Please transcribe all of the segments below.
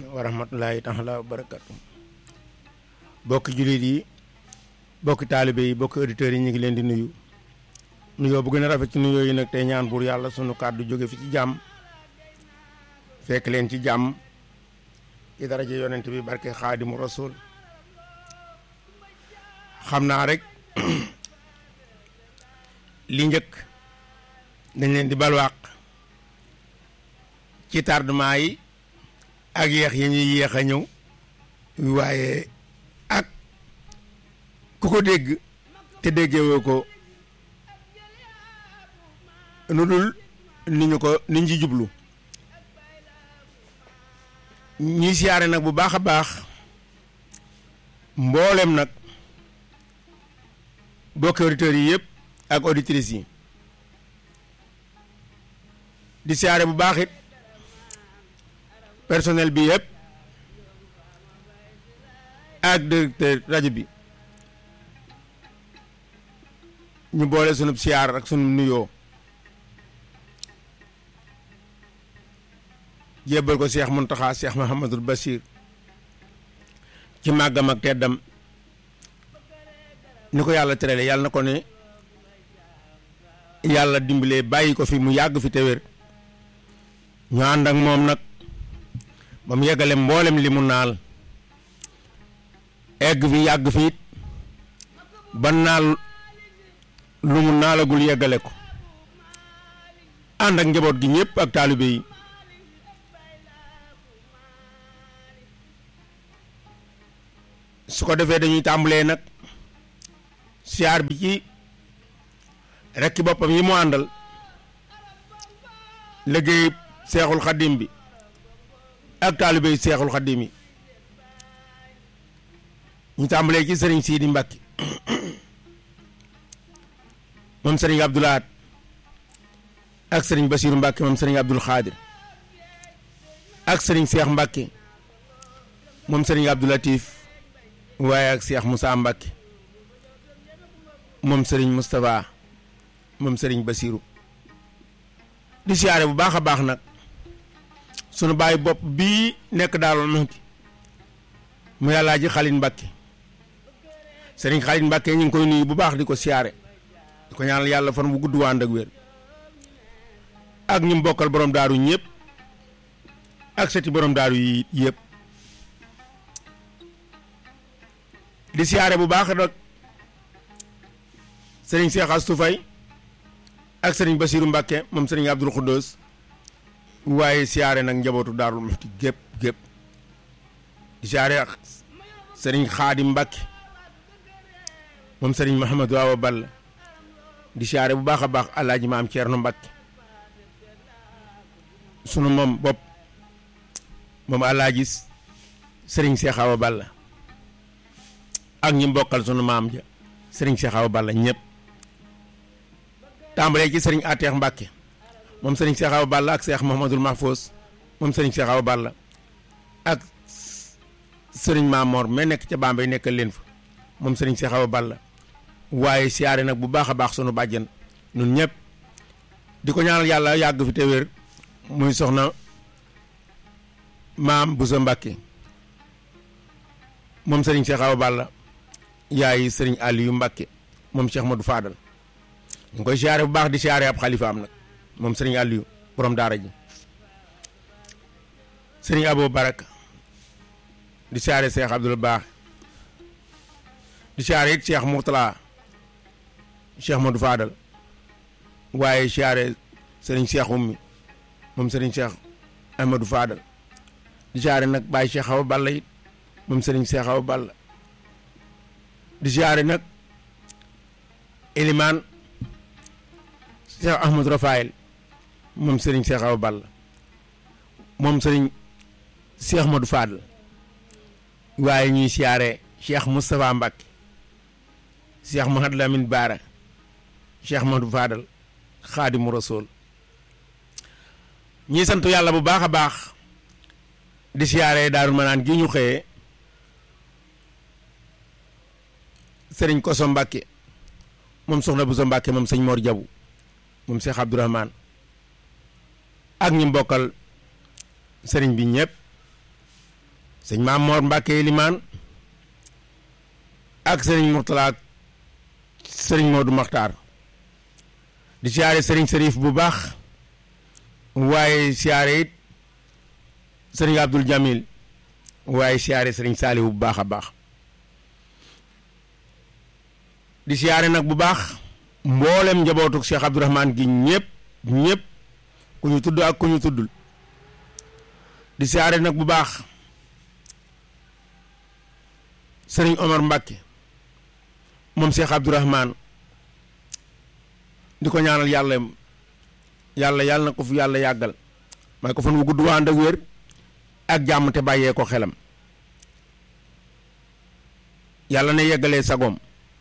wa rahmatullahi taala wa barakatu bokki jullit yi bokki taalibe yi bokki auditeurs yi ñu ngi leen di nuyu nuyoo bu gën a rafet ci nuyoo yi nag tey ñaan buur yàlla sunu kàddu jóge fi ci jàmm fekk leen ci jàmm ci daraja yonent bi barke xaadimu rasul xam naa rek li njëkk dañ leen di balwaaq ci tardement yi ak yéex yi ñuy yéex a ñëw waaye ak ku ko dégg te déggewoo ko nu dul ni ñu ko ni ñu ci jublu ñuy siyaare nag bu baax a baax mboolem nag bokki auditeurs yi yëpp ak auditrices yi di siyaare bu baax it personnel bi yëpp ak directeur rajo bi ñu boole sunub siyaar ak sunub nuyoo jébbal ko Cheikh Muntaxa Cheikh Mahamadul Bachir ci màggam ak teddam ni ko yàlla terale yàlla na ko ne yàlla dimbalee bàyyi ko fi mu yàgg fi te wér ñu ànd ak moom nag ba mu yeggale mboolem li mu naal egg fi yàgg fi it ba naal lu mu naalagul yeggale ko ànd ak njaboot gi ñëpp ak taalibe yi su ko defee dañuy tàmbalee nag siyaar bi ci rekki boppam yi mu àndal liggéey seexul xaddim bi ak taalibe yi seexul xaddim yi ñu tàmbalee ci sëriñ Sidi Mbacke moom sëriñ Abdoulaat ak sëriñ Basiiru Mbacke moom sëriñ Abdul Xaadir ak sëriñ Seex Mbacke moom sëriñ Abdoulatif waaye ak Seex Moussa Mbacke moom sëriñ Moustapha moom sëriñ Basiiru di siyaare bu baax a baax nag sunu bàyyi bopp bii nekk daaloon Muxti mu yàllaa ji Xalin Mbacke sëriñ Xalin Mbacke ñu ngi koy nuyu bu baax di ko siyaare di ko ñaanal yàlla fan bu gudd waa ànd ak wér ak ñu bokkal borom daaru ñëpp ak seti borom daaru yi yëpp di siyaare bu baax nag sëriñ Cheikh Astou Faye ak sëriñ Basiiru Mbacke moom sëriñ Abdul Xuddoos waaye siyaare nag njabootu daarul Muxti gépp gépp di siyaare ak sëriñ Xaadim Mbacke moom sëriñ Mahamadou Awa Balla di siyaare bu baax a baax alaaji maam Ceerno Mbacke sunu moom bopp moom alaaji sëriñ Seex Awa Balla ak ñi mbokkal sunu maam ja sëriñ Seex Awa Balla ñëpp tàmbalee ci sëriñ Ateex Mbacke moom sëriñ Seex Awa Balla ak Seex Mahamadul Mahfous moom sëriñ Seex Awa Balla ak sëriñ Maamoor mais nekk ca Bambey nekkal leen fa moom sëriñ Seex Awa Balla waaye siyaare nag bu baax a baax sunu bàjjen ñun ñëpp di ko ñaanal yàlla yàgg fi te wér muy soxna maam Bousso Mbacke moom sëriñ Seex Awa Balla yaay sëriñ Aliou Mbacke moom Cheikh Madou Fadal ñu ngi koy siyaare bu baax di siyaare ab xalifaam nag moom sëriñ Aliou borom daara ji sëriñ Abo Baraka di siyaare Cheikh Abdoul Baax di siyaare it Cheikh Mourtala Cheikh Madou Fadal waaye siyaare sëriñ Cheikh Ummi moom sëriñ Cheikh Amadou Fadal di siyaare nag Baye Cheikh Awa Balla it moom sëriñ Cheikh Awa Balla di siyaare nag Elimaan Cheikh Ahmadou Rafael moom sëriñ Cheikh Awa Balla moom sëriñ Cheikh Madou Fadal waaye ñuy siyaare Cheikh Moustapha Mbacke Cheikh Mahad Lamine Baara Cheikh Madou Fadal Xaadimu Rasul ñuy sant yàlla bu baax a baax di siyaare Daaru Manaan gi ñu xëyee sëriñ Koso Mbacke moom soxna Bousso Mbacke moom sëñ Mor Jabu moom Cheikh Abdourahman ak ñi mbokkal sëriñ bi ñëpp sëñ Maam Moor Mbàkke limaan ak sëriñ Murtala ak sëriñ Moodu Maxtaar di siyaare sëriñ Sërif bu baax waaye siyaare it sëriñ Abdul Jamil waaye siyaare sëriñ Saalihu bu baax a baax di siyaare nag bu baax mboolem njabootuk Cheikh Abdourahman gi ñëpp ñëpp ku ñu tudd ak ku ñu tuddul di siyaare nag bu baax sëriñ Omar Mbàkke moom Cheikh Abdourahman di ko ñaanal yàlla yàlla yàlla na ko fi yàlla yàggal may ko fan wu gudd waan ak wér ak jàmm te bàyyee ko xelam yàlla na yeggalee sagoom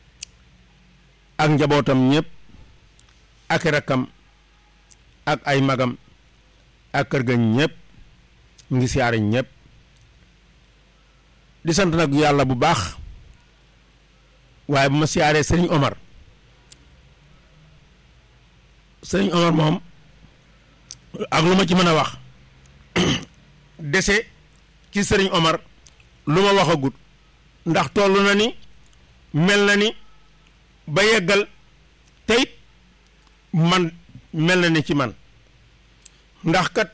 ak njabootam ñëpp ak rakkam ak ay magam ak kër ga ñëpp mu ngi siyaare ñëpp di sant nag yàlla bu baax waaye bu ma siyaaree sëriñ Omar sëriñ Omar moom ak lu ma ci mën a wax dese ci sëriñ Omar lu ma waxagut ndax toll na ni mel na ni ba yeggal teyit man mel na ni ci man ndax kat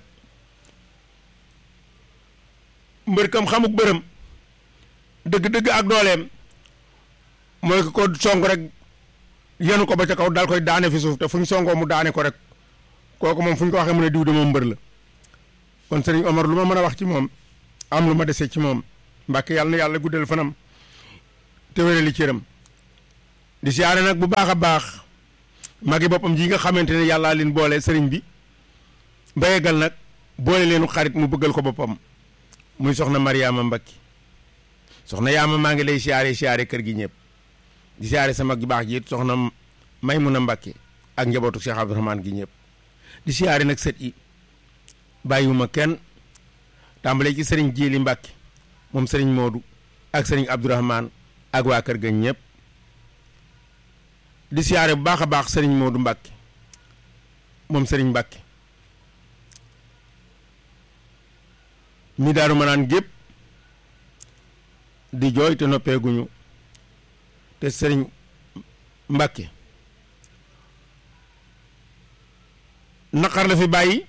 mbër kam xamuk bërëm dëgg-dëgg ak dooleem mooy ko ko song rek yenu ko ba ca kaw daal koy daane fi suuf te fu ñu songoo mu daane ko rek kooku moom fu ñu ko waxee mu ne diw de moom mbër la kon sëriñ Omar lu ma mën a wax ci moom am lu ma dese ci moom mbàkke yàlla na yàlla guddal fanam te wérali cëram di siyaare nag bu baax a baax magi boppam ji nga xamante ne yàllaa leen boole sëriñ bi ba yeggal nag boole leenu xarit mu bëggal ko boppam muy soxna Mariama Mbacke soxna yaama maa ngi lay siyaare siyaare kër gi ñëpp di siyaare sa mag ju baax ji it soxna Maymuna Mbacke ak njabootu Cheikh Abdourahmane gi ñëpp di siyaare nag sët yi bàyyiwuma kenn tàmbalee ci sëriñ Jili Mbacke moom sëriñ Modou ak sëriñ Abdourahmane ak waa kër ga ñëpp di siyaare bu baax a baax sëriñ Modou Mbacke moom sëriñ Mbacke mi daaru ma naan gépp di jooy te noppeeguñu te sëriñ Mbacke naqar la fi bàyyi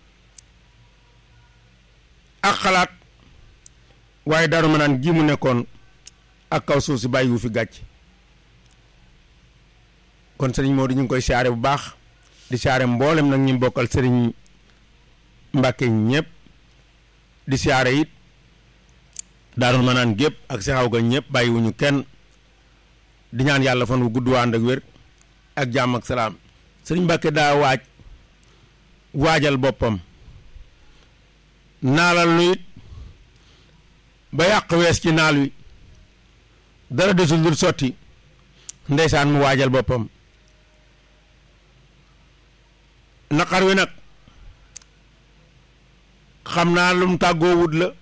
ak xalaat waaye daaru ma naan gi mu nekkoon ak kaw suuf si bàyyiwu fi gàcc kon sëriñ Modou ñu ngi koy siyaare bu baax di siyaare mboolem nag ñu bokkal sëriñ Mbacke ñëpp di siyaare it daarul ma naan gépp ak si xaw ga ñëpp bàyyiwuñu kenn di ñaan yàlla fan wu gudd waan ak wér ak jàmm ak salaam sëriñ Mbacke daa waaj waajal boppam naalal nu it ba yàq wees ci naal wi dara desul dul sotti ndeysaan mu waajal boppam naqar wi nag xam naa lum tàggoo wut la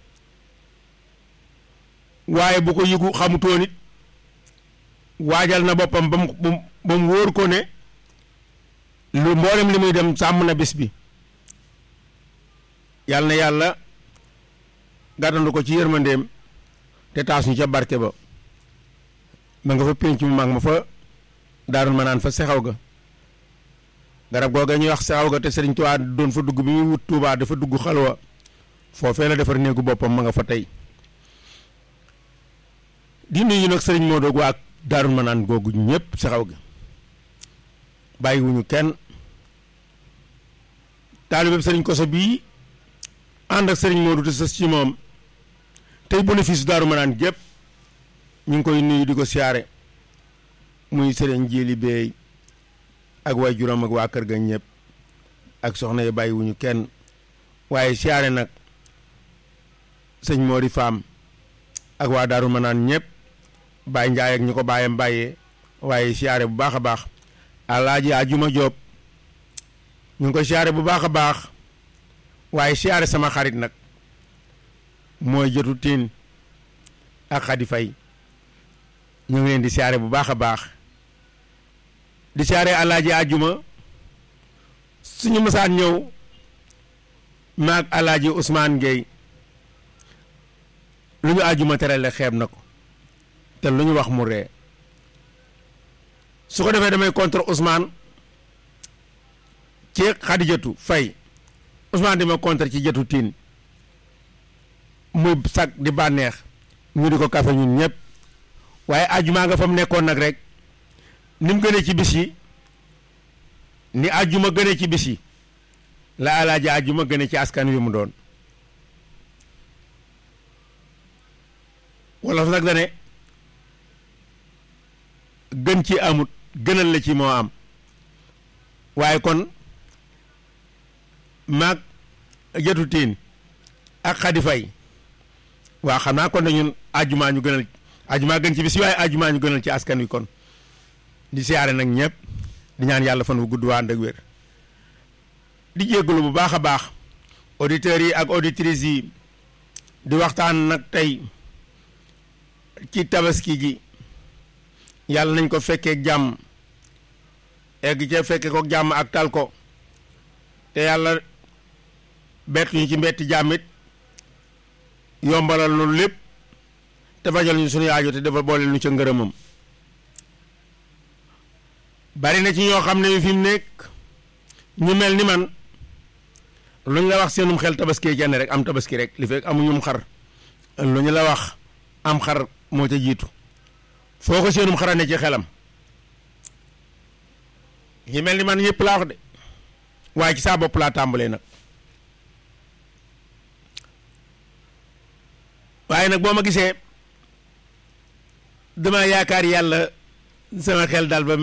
waaye bu ko yëgu xamutoon it waajal na boppam ba mu ba mu wóor ko ne lu mboolem li muy dem sàmm na bis bi yàlla na yàlla gàttandu ko ci yërmandeem te taas ñu ca barke ba ma nga fa pénc mu mag ma fa daarul ma naan fa sexaw ga garab googa ñuy wax sexaw ga te sëriñ Tuubaa doon fa dugg bi muy wut Tuubaa dafa dugg xalwa foofee la defar néegu boppam ma nga fa tey di nuyu nag sëriñ Modou waa daarul ma naan googu ñëpp sexaw ga bàyyiwuñu kenn taalibeeb sëriñ Koso bii ànd ak sëriñ Modou te sës ci moom tey bénéfice daaru ma naan gépp ñu ngi koy nuyu di ko siyaare muy sëriñ Jili Beey ak waay juróom ak waa kër ga ñëpp ak soxna yi bàyyiwuñu kenn waaye siyaare nag sëñ Mori Faam ak waa daaru ma naan ñëpp Baye Njaay ak ñu ko bàyyam bàyyee waaye siyaare bu baax a baax alaaji ajuma Jóob ñu ngi koy siyaare bu baax a baax waaye siyaare sama xarit nag mooy jotu tiin ak xadi fay ñu ngi leen di siyaare bu baax a baax di siyaare alaaji ajuma suñu mësaan ñëw maag alaaji Ousmane Gueye lu ñu àjjuma terale xeeb na ko te lu ñu wax mu ree su ko defee damay contre Ousmane ci Xadijatu Fay Ousmane di ma contre ci jatu tiin muy sag di bànneex ñu di ko kafe ñun ñëpp waaye àjjuma nga fa mu nekkoon nag rek ni mu gënee ci bis yi ni àjjuma gënee ci bis yi la alaaji àjjuma gënee ci askan wi mu doon wala fa nag dane gën ci amut gënal la ci moo am waaye kon maag jatu tiin ak xadi fay waaw xam naa kon na ñun àjjumaa ñu gënal àjjumaa gën ci bis waaye àjjumaa ñu gënal ci askan wi kon di siyaare nag ñëpp di ñaan yàlla fan wu gudd waa ànd ak wér di jéggalu bu baax a baax auditeurs yi ak auditrices yi di waxtaan nag tey ci tabaski gi yàlla nañ ko fekkee jàmm egg ca fekke ko jàmm ak tal ko te yàlla bett ñu ci mbetti jàmmit yombalal lu lépp te fajal ñu suñu yaajo te dafa boole ñu ca ngërëmam bari na ci ñoo xam ne fi mu nekk ñu mel ni man lu ñu la wax seenum xel tabaski jenn rek am tabaski rek li fekk amuñum xar lu ñu la wax am xar moo ca jiitu foo ko seenum xara ne ci xelam ñi mel ni man yëpp laa wax de waaye ci saa bopp laa tàmbalee nag waaye nag boo ma gisee dama yaakaar yàlla sama xel daal ba